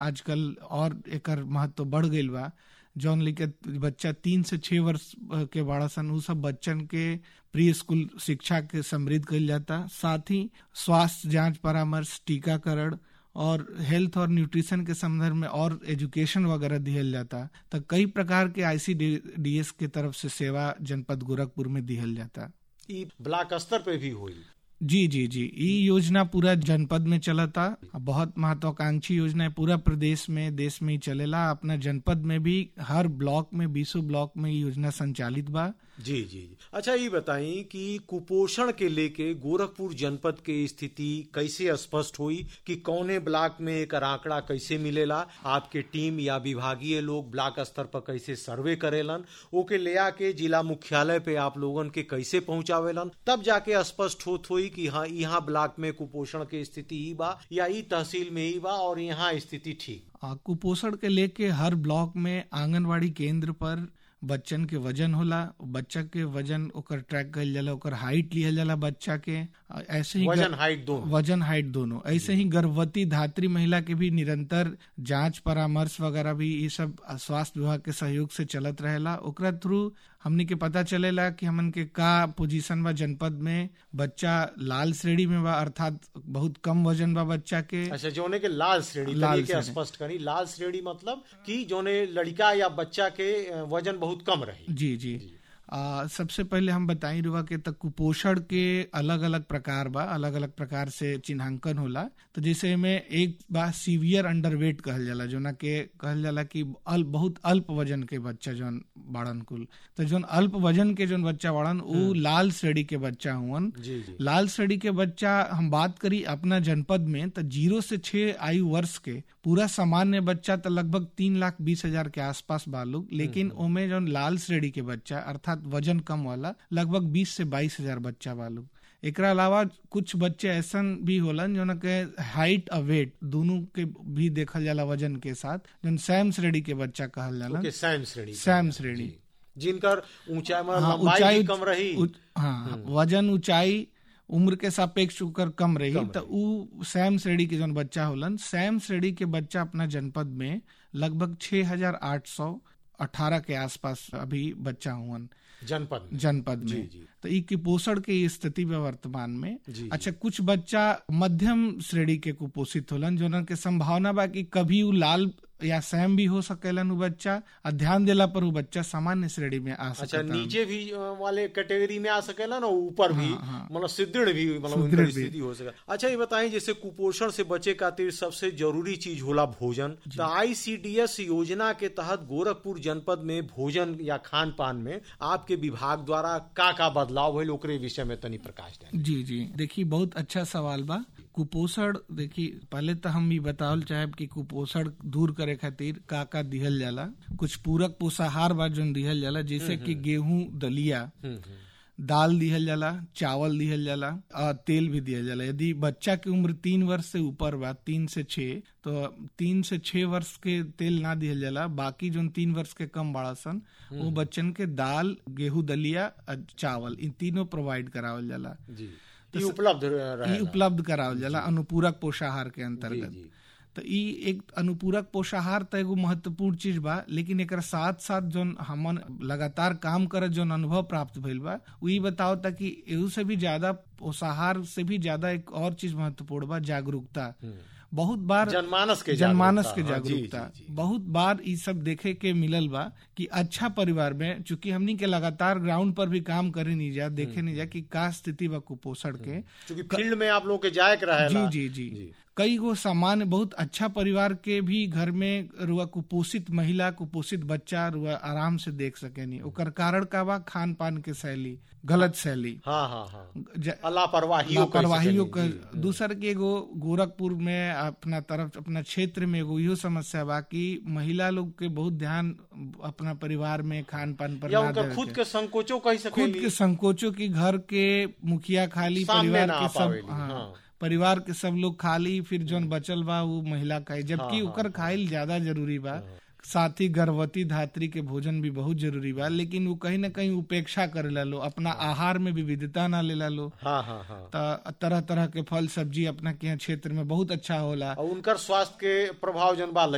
आजकल और एकर महत्व बढ़ गईल बा जौन लेके बच्चा तीन से छह वर्ष के बड़ा सन उ सब बच्चन के प्री स्कूल शिक्षा के समृद्ध कईल जाता साथ ही स्वास्थ्य जांच परामर्श टीकाकरण और हेल्थ और न्यूट्रिशन के संदर्भ में और एजुकेशन वगैरह दिहल जाता तो कई प्रकार के आईसीडीएस के तरफ से सेवा जनपद गोरखपुर में दिहल जाता ई ब्लॉक स्तर पे भी हुई जी जी जी ये योजना पूरा जनपद में चलता बहुत महत्वाकांक्षी योजना है पूरा प्रदेश में देश में ही चलेला अपना जनपद में भी हर ब्लॉक में बीसों ब्लॉक में ये योजना संचालित बा जी जी जी अच्छा ये बताई कि कुपोषण के लेके गोरखपुर जनपद के स्थिति कैसे स्पष्ट हुई कि कौने ब्लॉक में एक आंकड़ा कैसे मिलेला आपके टीम या विभागीय लोग ब्लॉक स्तर पर कैसे सर्वे करेलन ओके ले आके जिला मुख्यालय पे आप लोगन के कैसे पहुंचावेलन तब जाके स्पष्ट होत हुई कि हाँ यहाँ ब्लॉक में कुपोषण के स्थिति ही बा या ई तहसील में ही बा और यहाँ स्थिति ठीक कुपोषण के लेके हर ब्लॉक में आंगनवाड़ी केंद्र पर बच्चन के वजन होला बच्चा के वजन ओकर ट्रैक कल जाला ओकर हाइट लिहल जाला बच्चा के ऐसे ही वजन हाइट दोनों वजन हाइट दोनों ऐसे ही गर्भवती धात्री महिला के भी निरंतर जांच परामर्श वगैरह भी ये सब स्वास्थ्य विभाग के सहयोग से चलत रहेला ओकरा थ्रू हमनी के पता चलेला कि हमन के का पोजीशन बा जनपद में बच्चा लाल श्रेणी में बा अर्थात बहुत कम वजन बा बच्चा के अच्छा जोने के लाल श्रेणी लाल के स्पष्ट करी लाल श्रेणी मतलब कि जोने लड़का या बच्चा के वजन बहुत कम रही जी जी, जी। आ, सबसे पहले हम बताई रुआ के तक कुपोषण के अलग अलग प्रकार बा अलग अलग प्रकार से चिन्हांकन होला तो जैसे में एक बा सीवियर अंडरवेट कहल जाला जो ना के कहल जाला कि अल्प बहुत अल्प वजन के बच्चा जौन बाड़न कुल तो जौन अल्प वजन के जौन बच्चा बाड़न वो लाल श्रेणी के बच्चा हुवन लाल श्रेणी के बच्चा हम बात करी अपना जनपद में तो जीरो से छह आयु वर्ष के पूरा सामान्य बच्चा तो लगभग तीन लाख बीस हजार के आसपास बालू लेकिन ओमे जौन लाल श्रेणी के बच्चा अर्थात वजन कम वाला लगभग बीस से बाईस हजार बच्चा बालू एकरा अलावा कुछ बच्चे ऐसा भी होलन जो के हाइट और वेट दोनों के भी देखल जाला वजन के साथ जो सैम श्रेणी के बच्चा कहल जाला सैम श्रेणी सैम श्रेणी जिनकर ऊंचाई हाँ, ऊंचाई कम रही हाँ वजन ऊंचाई उम्र के सापेक्ष ओकर कम रही तो उ सैम श्रेणी के जौन बच्चा होलन सैम श्रेणी के बच्चा अपना जनपद में लगभग छह हजार आठ सौ अठारह के आसपास अभी बच्चा हुआ जनपद में जनपद में जी, जी। तो ई कुपोषण के स्थिति में वर्तमान में अच्छा कुछ बच्चा मध्यम श्रेणी के कुपोषित होलन जो के संभावना बा कि कभी उ लाल या सैम भी हो सकेलन उ बच्चा और ध्यान देला पर उ बच्चा सामान्य श्रेणी में आ सकता अच्छा नीचे भी वाले कैटेगरी में आ सकेला ना ऊपर भी मतलब सुदृढ़ भी मतलब स्थिति हो सके अच्छा ये बताएं जैसे कुपोषण से बचे खातिर सबसे जरूरी चीज होला भोजन तो आईसीडीएस योजना के तहत गोरखपुर जनपद में भोजन या खान पान में आपके विभाग द्वारा का का बदलाव हुए ओकरे विषय में तनी प्रकाश दें जी जी देखिए बहुत अच्छा सवाल बा कुपोषण देखिए पहले तो हम भी बतावल चाहे कि कुपोषण दूर करे खातिर का का दिहल जाला कुछ पूरक पोषाहार बा जो दिहल जाला जैसे कि गेहूं दलिया दाल दिहल जाला चावल दिहल जाला और तेल भी दिहल जाला यदि बच्चा की उम्र तीन वर्ष से ऊपर बा तीन से छह तो तीन से छह वर्ष के तेल ना दिहल जाला बाकी जो तीन वर्ष के कम बड़ा सन वो बच्चन के दाल गेहूं दलिया चावल इन तीनों प्रोवाइड करावल जाला जी तो उपलब्ध उपलब्ध करावल जाला अनुपूरक पोषाहार के अंतर्गत तो ई एक अनुपूरक पोषाहार तो एगो महत्वपूर्ण चीज बा लेकिन एक साथ साथ जो हमन लगातार काम करे जो अनुभव प्राप्त भइल बा वही बताओ ताकि एहू से भी ज्यादा पोषाहार से भी ज्यादा एक और चीज महत्वपूर्ण बा जागरूकता बहुत बार जनमानस के जनमानस के जागरूकता बहुत बार ये सब देखे के मिलल बा कि अच्छा परिवार में चूंकि हमनी के लगातार ग्राउंड पर भी काम करे नहीं जा देखे नहीं जा कि का स्थिति बा कुपोषण के चूंकि फील्ड में आप लोग के जाए के रहे जी जी जी, जी। कई गो सामान्य बहुत अच्छा परिवार के भी घर में रुआ कुपोषित महिला कुपोषित बच्चा रुआ आराम से देख सके नहीं ओकर कारण का बा खान पान के शैली गलत शैली हाँ हाँ हाँ लापरवाही लापरवाहियों का दूसर के एगो गोरखपुर में अपना तरफ अपना क्षेत्र में एगो इहो समस्या बा कि महिला लोग के बहुत ध्यान अपना परिवार में खान पान पर या उनका खुद के संकोचों कह सके खुद के संकोचों की घर के मुखिया खाली परिवार के सब हाँ परिवार के सब लोग खाली फिर जोन बचल बा वो महिला खाई जबकि हाँ, ओकर खाइल ज्यादा जरूरी बा हाँ, साथ ही गर्भवती धात्री के भोजन भी बहुत जरूरी बा लेकिन वो कहीं ना कहीं उपेक्षा करे लो अपना आहार में विविधता ना ले लो हाँ, हाँ, हाँ. तरह तरह के फल सब्जी अपना के क्षेत्र में बहुत अच्छा होला उनकर स्वास्थ्य के प्रभाव जन बा